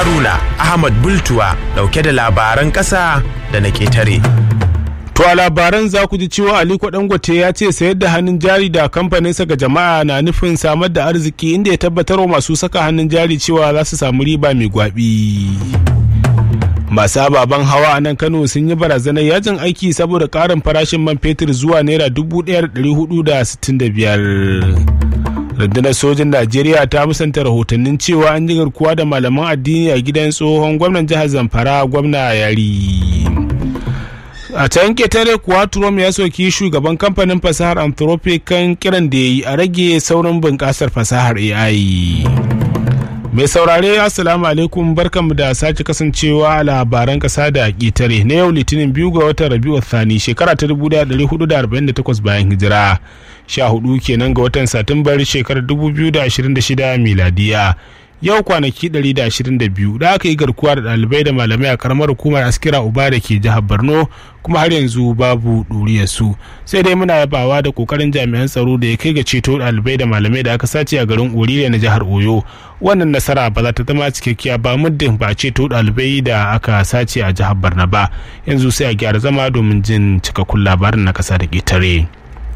Haruna Ahmad Bultuwa dauke da labaran ƙasa da na ƙetare. To a labaran za ku ji cewa Aliko Dangote ya ce sayar da hannun jari da kamfaninsa ga jama'a na nufin samar da arziki inda ya tabbatar wa masu saka hannun jari cewa za su samu riba mai gwabi. Masu ababen hawa a nan Kano sun yi barazanar yajin aiki saboda ƙarin farashin man fetur zuwa naira dubu ɗaya da hudu da sittin da biyar. rundunar sojin najeriya ta musanta rahotannin cewa an yi garkuwa da malaman addini a gidan tsohon gwamnan jihar zamfara gwamna yari a can ketare kuwa trump ya soki shugaban kamfanin fasahar anthropic kan kiran da ya yi a rage saurin bunƙasar fasahar ai mai saurare assalamu alaikum barkanmu da sake kasancewa a labaran kasa da ƙetare na yau litinin biyu ga watan rabiu thani shekara ta 1448 bayan hijira 14 kenan ga watan satumbar shekarar 2026 miladiya yau kwanaki 122 da aka yi garkuwa da ɗalibai da malamai a karamar hukumar askira uba da ke jihar borno kuma har yanzu babu su sai dai muna yabawa da kokarin jami'an tsaro da ya kai ga ceto ɗalibai da malamai da aka sace a garin orire na jihar oyo wannan nasara ba za ta zama cikakkiya ba muddin ba ceto ɗalibai da aka sace a jihar borno ba yanzu sai a gyara zama domin jin cikakkun labarin na kasa da ƙetare.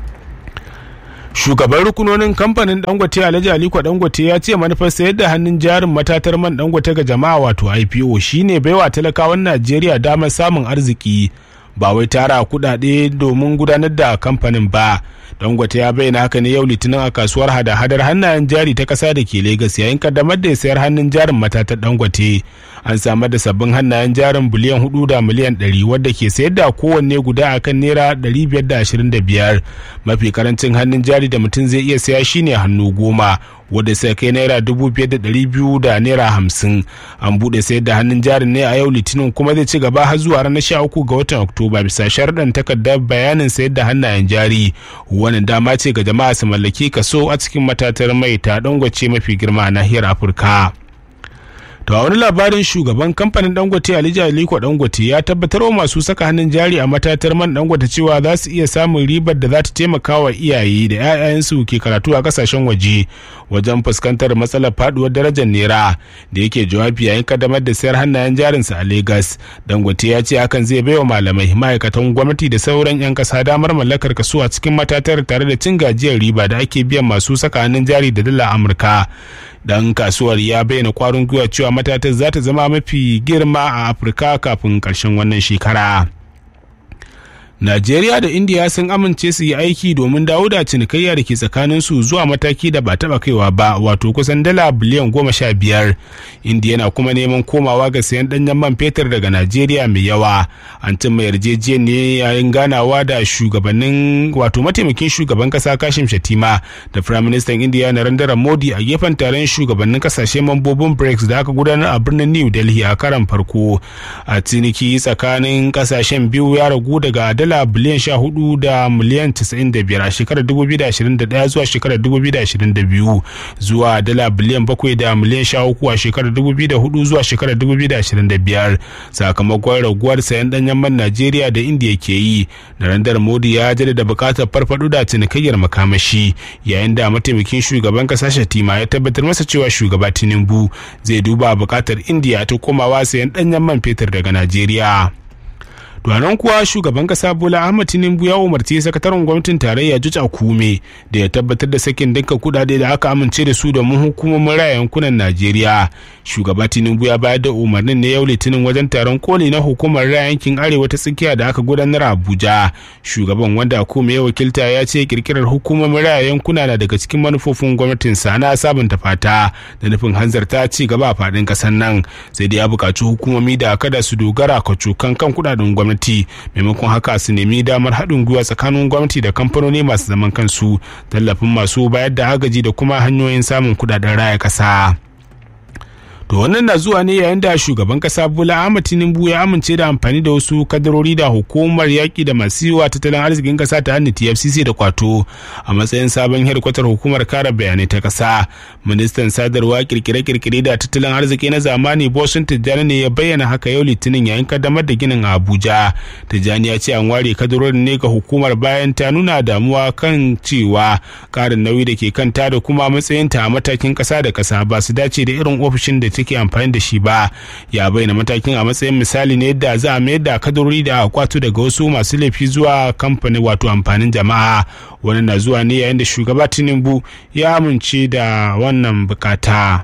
shugaban rukunonin kamfanin dangote alhaji aliko dangote ya ce manufar sayar da hannun jarin matatar man dangote ga jama'a wato ipo shine baiwa talakawan najeriya damar samun arziki ba wai tara kudade domin gudanar da kamfanin ba dangote ya bayyana haka ne yau litinin a kasuwar hada-hadar hannayen jari ta kasa da ke Legas yayin kaddamar da sayar hannun jarin matatar dangote an samar da sabbin hannayen jarin biliyan hudu da miliyan ɗari wadda ke sayar da kowanne guda akan naira ɗari biyar da ashirin da biyar mafi karancin hannun jari da mutum zai iya saya shine hannu goma wadda sai kai naira dubu biyar da ɗari biyu da naira hamsin an buɗe sayar da hannun jarin ne a yau litinin kuma zai ci gaba har zuwa ranar sha uku ga watan oktoba bisa sharɗan takardar bayanin sayar da hannayen jari wannan dama ce ga jama'a su mallaki kaso a cikin matatar mai ta dangwace mafi girma a nahiyar afirka to a wani labarin shugaban kamfanin dangote alija aliko dangote ya tabbatar wa masu saka hannun jari a matatar man dangote cewa za su iya samun ribar da za ta taimaka wa iyaye da 'ya'yansu ke karatu a kasashen waje wajen fuskantar matsalar faduwar darajar naira da yake jawabi yayin kaddamar da sayar hannayen jarinsa a lagos dangote ya ce hakan zai baiwa malamai ma'aikatan gwamnati da sauran 'yan kasa damar mallakar kaso a cikin matatar tare da cin gajiyar riba da ake biyan masu saka hannun jari da dala amurka dan kasuwar ya bayyana kwarin gwiwa cewa matatar za ta zama mafi girma a afirka kafin karshen wannan shekara Najeriya da Indiya sun amince su yi aiki domin dawo da cinikayya da ke tsakanin su zuwa mataki da ba taba kaiwa ba wato kusan dala biliyan goma sha biyar. Indiya na kuma neman komawa ga sayan danyen man fetur daga Najeriya mai yawa. An cimma yarjejeniya yayin ganawa da shugabannin wato mataimakin shugaban kasa Kashim Shatima da Prime Minister Indiya Narendra Modi a gefen taron shugabannin kasashe mambobin BRICS da aka gudanar a birnin New Delhi a karan farko. A ciniki tsakanin kasashen biyu ya ragu daga dala biliyan sha hudu da miliyan casa'in da biyar a shekarar dubu biyu da ashirin da daya zuwa shekarar dubu biyu da ashirin da biyu zuwa dala biliyan bakwai da miliyan sha uku a shekarar dubu biyu da hudu zuwa shekarar dubu biyu da ashirin da biyar sakamakon raguwar sayan danyen man najeriya da indiya ke yi narendra modi ya jaddada buƙatar farfaɗo da cinikayyar makamashi yayin da mataimakin shugaban ƙasa shatima ya tabbatar masa cewa shugaba tinubu zai duba buƙatar indiya ta komawa sayan danyen man fetur daga najeriya. nan kuwa shugaban kasa bola ahmad tinubu ya umarci sakataren gwamnatin tarayya juj akume da ya tabbatar da sakin dinka kudade da aka amince da su domin hukumomin raya yankunan najeriya shugaba tinubu ya bayar da umarnin ne yau litinin wajen taron koli na hukumar raya yankin arewa ta tsakiya da aka gudanar a abuja shugaban wanda akume ya wakilta ya ce kirkirar hukumomin raya yankuna na daga cikin manufofin gwamnatin sa na sabunta fata da nufin hanzarta ci gaba a faɗin ƙasar nan sai da ya buƙaci hukumomi da kada su dogara kacokan kan kudaden gwamnati gwamnati maimakon haka su nemi damar haɗin gwiwa tsakanin gwamnati da kamfanoni masu zaman kansu tallafin masu bayar da agaji da kuma hanyoyin samun kudaden raya ƙasa. to wannan na zuwa ne yayin da shugaban kasa bola ahmad tinubu ya amince da amfani da wasu kadarori da hukumar yaƙi da masu yiwa tattalin arzikin kasa ta hannun tfcc da kwato a matsayin sabon hedkwatar hukumar kare bayanai ta kasa ministan sadarwa kirkire-kirkire da tattalin arziki na zamani bosun tijjani ne ya bayyana haka yau litinin yayin kaddamar da ginin a abuja tijjani ya ce an ware kadarorin ne ga hukumar bayan ta nuna damuwa kan cewa karin nauyi da ke kanta da kuma matsayinta a matakin kasa da kasa ba su dace da irin ofishin da take suke amfani da shi ba ya bayyana matakin a matsayin misali ne yadda za a mayar da kadarori da kwato daga wasu masu laifi zuwa kamfani wato amfanin jama'a wani na zuwa ne yayin da shugaba tinubu ya amince da wannan bukata.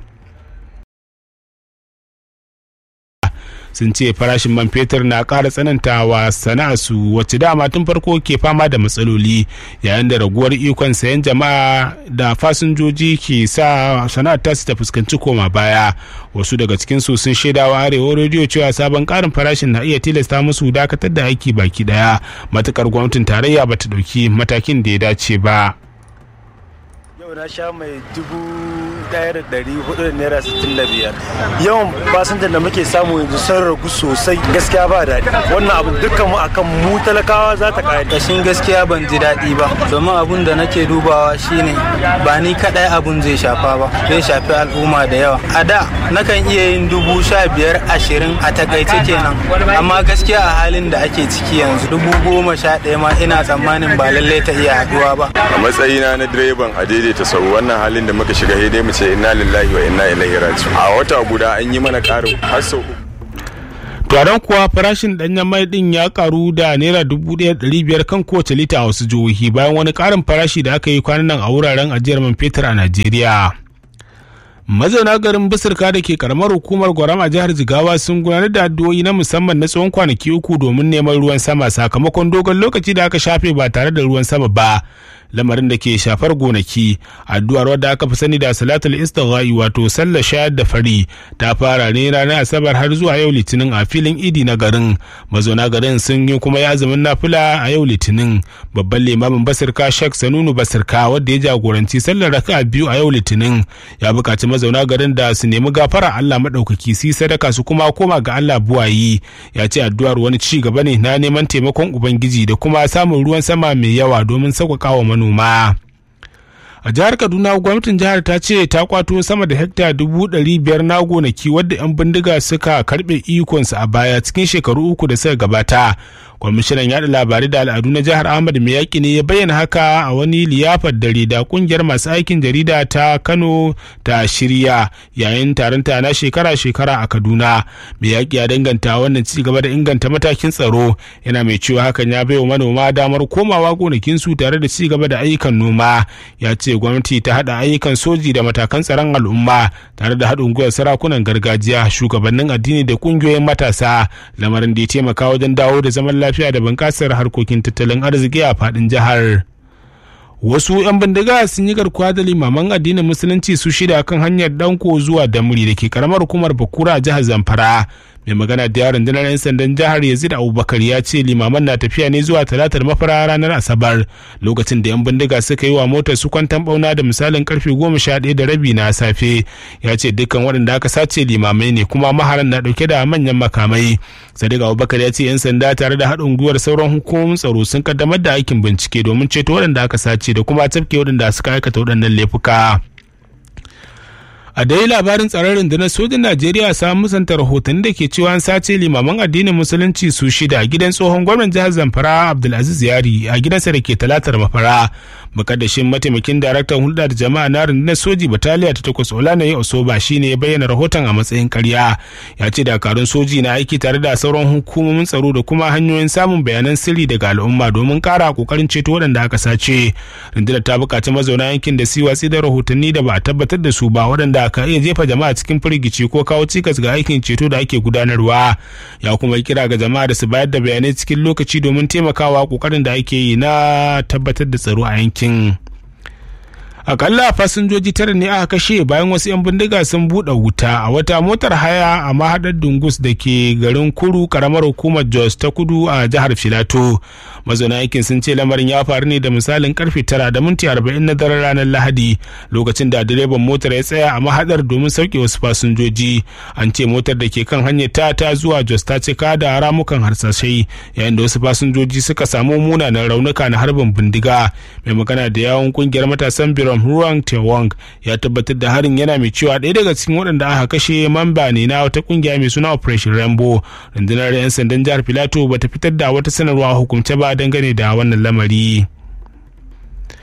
sun ce farashin man fetur na ƙara tsanantawa sana'arsu wacce dama tun farko ke fama da matsaloli yayin da raguwar ikon sayan jama'a da fasinjoji ke sa sana'ar tasu ta fuskanci koma baya wasu daga cikin su sun shaidawa arewa rediyo cewa sabon ƙarin farashin na iya tilasta musu dakatar da aiki baki daya matukar gwamnatin tarayya bata ɗauki matakin da ya dace ba. yau na sha mai dubu daya da dari hudu da naira sittin da biyar yawan fasinjan da muke samu yanzu sun ragu sosai gaskiya ba daɗi wannan abin dukkan mu akan mu talakawa za ta kare kashin gaskiya ban ji daɗi ba domin abun da nake dubawa shine ba ni kaɗai abun zai shafa ba zai shafi al'umma da yawa a da nakan iya yin dubu sha biyar ashirin a takaice kenan amma gaskiya a halin da ake ciki yanzu dubu goma sha ɗaya ma ina tsammanin ba lallai ta iya haɗuwa ba a matsayina na direban a daidaita sau wannan halin da muka shiga dai mu ce inna lillahi wa inna ilaihi raji'un a wata guda an yi mana karin har sau Taron kuwa farashin danyen mai din ya karu da naira dubu ɗaya ɗari biyar kan kowace lita a wasu jihohi bayan wani ƙarin farashi da aka yi kwanan nan a wuraren ajiyar man fetur a Najeriya. mazauna garin bisirka da ke karamar hukumar gwaram a jihar jigawa sun gudanar da addu'o'i na musamman na tsawon kwanaki uku domin neman ruwan sama sakamakon dogon lokaci da aka shafe ba tare da ruwan sama ba lamarin da ke shafar gonaki addu'ar wadda aka fi sani da salatul istighai wato sallar shayar da fari ta fara ne ranar asabar har zuwa yau litinin a filin idi na garin mazauna garin sun yi kuma yazumin nafila a yau litinin babban limamin basirka shek sanunu basirka wadda ya jagoranci sallar raka biyu a yau litinin ya buƙaci mazauna garin da su nemi gafara Allah maɗaukaki su sadaka su kuma koma ga Allah buwayi ya ce addu'ar wani ci gaba ne na neman taimakon ubangiji da kuma samun ruwan sama mai yawa domin sauƙaƙa wa manoma. a jihar kaduna gwamnatin jihar ta ce ta kwato sama da hekta dubu ɗari biyar na gonaki wadda 'yan bindiga suka karɓe ikonsu a baya cikin shekaru uku da suka gabata kwamishinan yaɗa labarai da al'adu na jihar ahmad mai yaƙi ne ya bayyana haka a wani liyafar dare da ƙungiyar masu aikin jarida ta kano ta shirya yayin taron ta na shekara-shekara a kaduna mai yaƙi ya danganta wannan ci gaba da inganta matakin tsaro yana mai cewa hakan ya bai wa manoma damar komawa gonakinsu tare da ci gaba da ayyukan noma ya ce gwamnati ta haɗa ayyukan soji da matakan tsaron al'umma tare da haɗin gwiwar sarakunan gargajiya shugabannin addini da ƙungiyoyin matasa lamarin da ya taimaka wajen dawo da zaman lafiya da bunƙasar harkokin tattalin arziki a faɗin jihar. wasu 'yan bindiga sun yi garkuwa da limaman addinin musulunci su shida kan hanyar danko zuwa damuri da ke karamar hukumar bakura a jihar zamfara mai magana da yaron rundunar 'yan sandan jihar yazid abubakar ya ce limaman na tafiya ne zuwa talatar mafara ranar asabar lokacin da 'yan bindiga suka yi wa motar su kwantan bauna da misalin karfe goma sha ɗaya da rabi na safe ya ce dukkan waɗanda aka sace limamai ne kuma maharan na ɗauke da manyan makamai sadiq abubakar ya ce 'yan sanda tare da haɗin gwiwar sauran hukumomin tsaro sun kaddamar da aikin bincike domin ceto waɗanda aka sace da kuma tafke waɗanda suka aikata waɗannan laifuka. a dai labarin tsaron rundunar sojin najeriya samun musanta rahotanni da ke cewa an sace limaman addinin musulunci su shida a gidan tsohon gwamnan jihar zamfara abdulaziz yari a gidansa da ke talatar mafara makaddashin mataimakin daraktan hulɗa da jama'a na rundunar soji bataliya ta takwas olanaye osoba shine ya bayyana rahoton a matsayin karya ya ce dakarun soji na aiki tare da sauran hukumomin tsaro da kuma hanyoyin samun bayanan sirri daga al'umma domin kara kokarin ceto waɗanda aka sace rundunar ta buƙaci mazauna yankin da su watsi da rahotanni da ba a tabbatar da su ba waɗanda ka iya jefa jama'a cikin firgici ko kawo cikas ga aikin ceto da ake gudanarwa ya kuma kira ga jama'a da su bayar da bayanai cikin lokaci domin taimakawa kokarin da ake yi na tabbatar da tsaro a yankin akalla fasinjoji tara ne aka kashe bayan wasu 'yan bindiga sun buɗe wuta a wata motar haya a mahaɗar dungus da ke garin kuru karamar hukumar jos ta kudu a jihar filato mazauna yankin sun ce lamarin ya faru ne da misalin karfe tara da minti arba'in na daren ranar lahadi lokacin da direban motar ya tsaya a mahaɗar domin sauke wasu fasinjoji an ce motar da ke kan hanyar ta ta zuwa jos ta cika da ramukan harsashai yayin da wasu fasinjoji suka samu munanan raunuka na harbin bindiga mai magana da yawon kungiyar matasan biro Jerome Ruang Tewong ya tabbatar da harin yana mai cewa ɗaya daga cikin waɗanda aka kashe mamba ne na wata kungiya mai suna Operation Rainbow. Rundunar 'yan sandan jihar Filato bata fitar da wata sanarwa hukumce ba dangane da wannan lamari.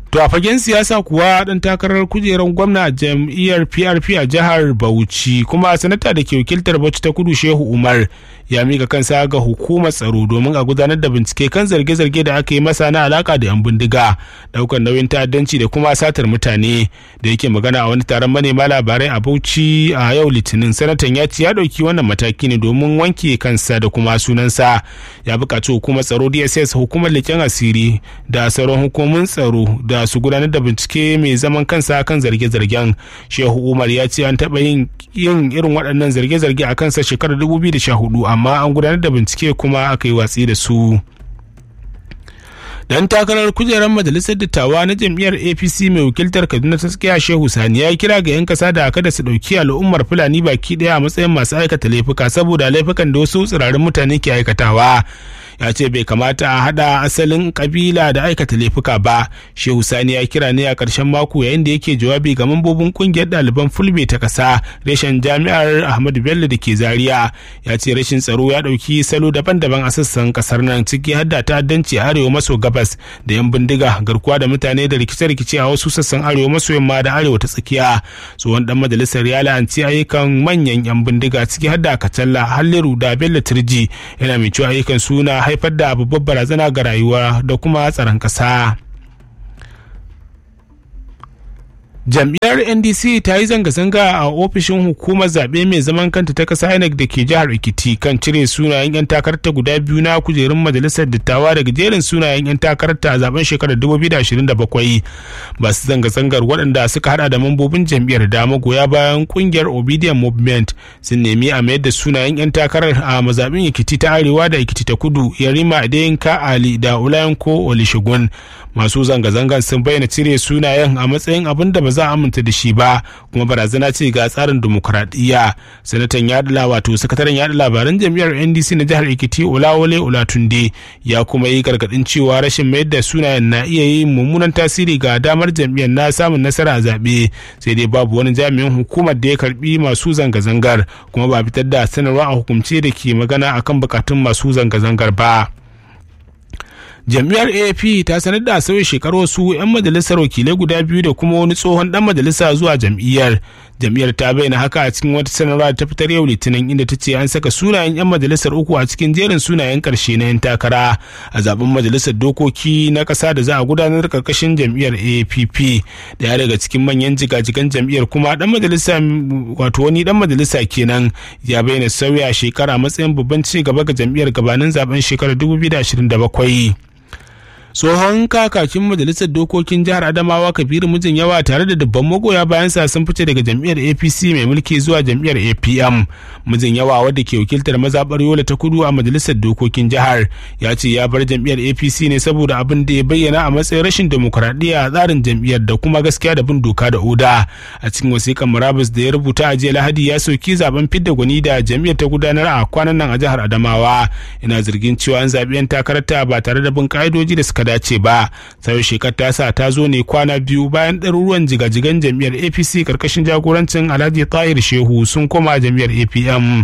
To a fagen siyasa kuwa ɗan takarar kujerar gwamna a jam'iyyar PRP a jihar Bauchi kuma sanata da ke wakiltar Bauchi ta kudu Shehu Umar ya mika kansa ga hukumar tsaro domin a gudanar da bincike kan zarge-zarge da aka yi masa na alaka da 'yan bindiga daukar nauyin ta'addanci da kuma satar mutane da yake magana a wani taron manema labarai a Bauchi a yau Litinin sanatan ya ce ya ɗauki wannan mataki ne domin wanke kansa da kuma sunansa ya buƙaci hukumar tsaro DSS hukumar leƙen asiri da sauran hukumomin tsaro da su gudanar da bincike mai zaman kansa kan zarge-zargen shehu umar ya ce an taɓa yin yin irin waɗannan zarge-zarge a kansa shekarar 2014 amma an gudanar da bincike kuma aka yi watsi da su dan takarar kujerar majalisar dattawa na jam'iyyar apc mai wakiltar kaduna ta tsakiya shehu sani ya kira ga 'yan kasa da kada su ɗauki al'ummar fulani baki ɗaya a matsayin masu aikata laifuka saboda laifukan da wasu tsirarin mutane ke aikatawa ya ce bai kamata a hada asalin kabila da aikata laifuka ba shehu sani ya kira ne a ƙarshen mako yayin da yake jawabi ga mambobin kungiyar ɗaliban fulbe ta ƙasa reshen jami'ar ahmadu bello da ke zaria ya ce rashin tsaro ya ɗauki salo daban-daban a sassan ƙasar nan ciki har da ta'addanci a arewa maso gabas da yan bindiga garkuwa da mutane da rikice-rikice a wasu sassan arewa maso yamma da arewa ta tsakiya tsohon dan majalisar ya la'anci ayyukan manyan yan bindiga ciki har da kacalla halliru da bello turji yana mai cewa ayyukan suna haifar da babbar barazana ga rayuwa da kuma tsaron ƙasa. jam'iyyar ndc ta yi zanga-zanga a ofishin hukumar zaɓe mai zaman kanta ta ƙasa inec da ke jihar ekiti kan cire sunayen 'yan takarta guda biyu na kujerun majalisar dattawa daga jerin sunayen 'yan takarta a zaben shekarar 2027 masu zanga-zangar waɗanda suka hada da mambobin jam'iyyar da magoya bayan ƙungiyar obedient movement sun nemi a mayar da sunayen 'yan takarar a mazaɓin ekiti ta arewa da ekiti ta kudu yarima adeyinka ali da ulayanko olishigun masu zanga-zangar sun bayyana cire sunayen a matsayin abin da ba za a aminta da shi ba kuma barazana ce ga tsarin dimokuraɗiyya sanatan yaɗa wato sakataren yaɗa labaran jam'iyyar ndc na jihar ekiti olawole olatunde ya kuma yi gargaɗin cewa rashin mayar da sunayen na iya yin mummunan tasiri ga damar jam'iyyar na samun nasara a zaɓe sai dai babu wani jami'in hukumar da ya karbi masu zanga-zangar kuma ba fitar da sanarwa a hukumce da ke magana akan bukatun masu zanga-zangar ba. jam'iyyar afp ta sanar da sauya shekaru wasu 'yan majalisar wakilai guda biyu da kuma wani tsohon dan majalisa zuwa jam'iyyar jam'iyyar ta bayyana haka a cikin wata sanarwa da ta fitar yau litinin inda ta ce an saka sunayen 'yan majalisar uku a cikin jerin sunayen karshe na 'yan takara a zaben majalisar dokoki na kasa da za a gudanar karkashin jam'iyyar app daya daga cikin manyan jigajigan jam'iyyar kuma dan majalisa wato wani dan majalisa kenan ya bayyana sauya shekara matsayin babban ci gaba ga jam'iyyar gabanin zaben shekarar 2027 tsohon kakakin majalisar dokokin jihar adamawa kabiru mijin yawa tare da dubban magoya bayan sa sun fice daga jam'iyyar apc mai mulki zuwa jam'iyyar apm mijin yawa wadda ke wakiltar mazaɓar yola ta kudu a majalisar dokokin jihar ya ce ya bar jam'iyyar apc ne saboda abin da ya bayyana a matsayin rashin demokuraɗiyya a tsarin jam'iyyar da kuma gaskiya da bin doka da oda a cikin wasiƙan murabus da ya rubuta a jiya lahadi ya soki zaben fidda gwani da jam'iyyar ta gudanar a kwanan nan a jihar adamawa ina zargin cewa an zaɓi 'yan takararta ba tare da bin ƙa'idoji da suka dace ba sai shekar ta sa ta zo ne kwana biyu bayan ɗaruruwan jigajigan jam'iyyar apc karkashin jagorancin alhaji tahir shehu sun koma jam'iyyar apm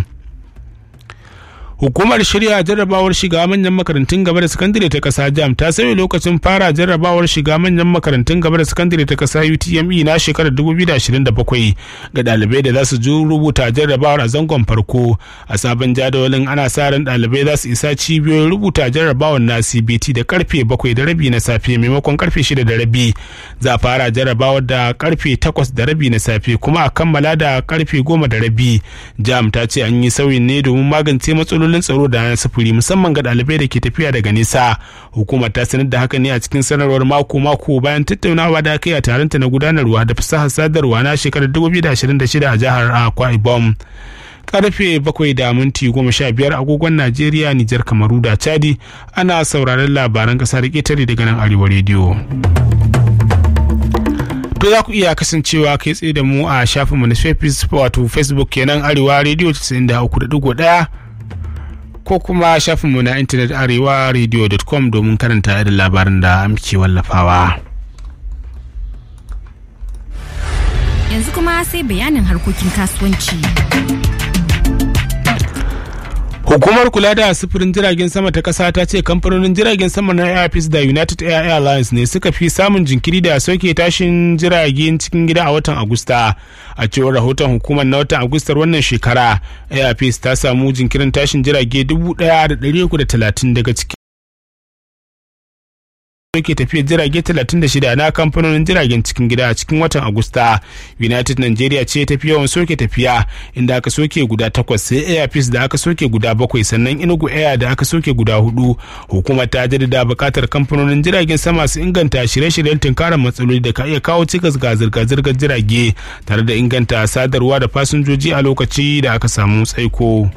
hukumar shirya jarrabawar shiga manyan makarantun gaba da sakandare ta kasa jam ta sauya lokacin fara jarrabawar shiga manyan makarantun gaba da sakandare ta kasa utme na shekarar 2027 ga dalibai da za su ju rubuta jarrabawar a zangon farko a sabon jadawalin ana sa ran dalibai za su isa cibiyoyin rubuta jarrabawar na cbt da karfe 7 da rabi na safe maimakon karfe 6 da rabi za a fara jarrabawar da karfe 8 da rabi na safe kuma a kammala da karfe 10 da rabi jam ta ce an yi sauyin ne domin magance matsalolin matsalolin tsaro da na sufuri musamman ga ɗalibai da ke tafiya daga nisa hukumar ta sanar da haka ne a cikin sanarwar mako mako bayan tattaunawa da aka yi a taronta na gudanarwa da fasahar sadarwa na shekarar 2026 a jihar akwa ibom karfe bakwai da minti goma sha biyar agogon najeriya nijar kamaru da chadi ana sauraron labaran kasa da ketare daga nan arewa rediyo to za ku iya kasancewa kai tsaye da mu a shafinmu na wato facebook kenan arewa rediyo 93.1 ko kuma shafinmu na intanet arewa radio.com domin karanta irin labarin da muke wallafawa. Yanzu kuma sai bayanin harkokin kasuwanci. Hukumar kula da sufurin jiragen sama ta ƙasa ta ce kamfanonin jiragen sama na Airpeace da United Air Airlines ne suka fi samun jinkiri da soke tashin jiragen cikin gida a watan Agusta. A cewar rahoton hukumar na watan Agustar wannan shekara, Airpeace ta samu jinkirin tashin jirage 1,330 daga cikin ke tafiyar jirage 36 na kamfanonin jiragen cikin gida a cikin watan agusta united nigeria ce tafi yawan soke tafiya inda aka soke guda takwas sai airpeace da aka soke guda bakwai sannan inugu air da aka soke guda hudu hukumar ta jaddada bukatar kamfanonin jiragen sama su inganta shirye-shiryen tunkarar matsaloli da ka iya kawo cikas ga zirga-zirgar jirage tare da inganta sadarwa da fasinjoji a lokaci da aka samu tsaiko.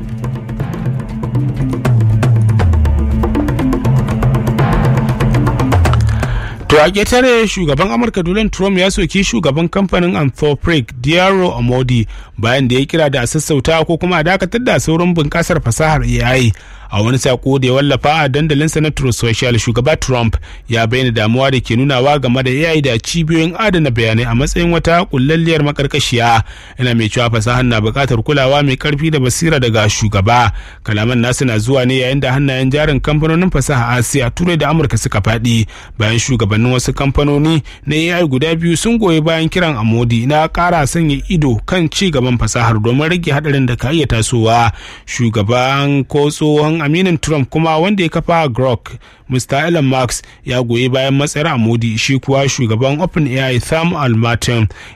To a ƙetare shugaban Amurka Donald Trump ya soki shugaban kamfanin Anthropic Diaro Amodi bayan da ya kira da a sassauta ko kuma a dakatar da saurin bunƙasar fasahar AI. A wani sako da ya wallafa a dandalinsa na Truth Social shugaba Trump ya bayyana damuwa da ke nunawa game da AI da cibiyoyin adana bayanai a matsayin wata kullalliyar makarkashiya. Yana mai cewa fasahar na buƙatar kulawa mai ƙarfi da basira daga shugaba. Kalaman nasu na zuwa ne yayin da hannayen jarin kamfanonin fasaha Asiya Turai da Amurka suka faɗi bayan shugaban shugabannin wasu kamfanoni na AI guda biyu sun goyi bayan kiran Amodi na ƙara sanya ido kan ci gaban fasahar domin rage hadarin da ka iya tasowa. Shugaban ko tsohon aminin Trump kuma wanda ya kafa Grok Mr. Elon Musk ya goyi bayan matsayar Amodi shi kuwa shugaban OpenAI Sam Altman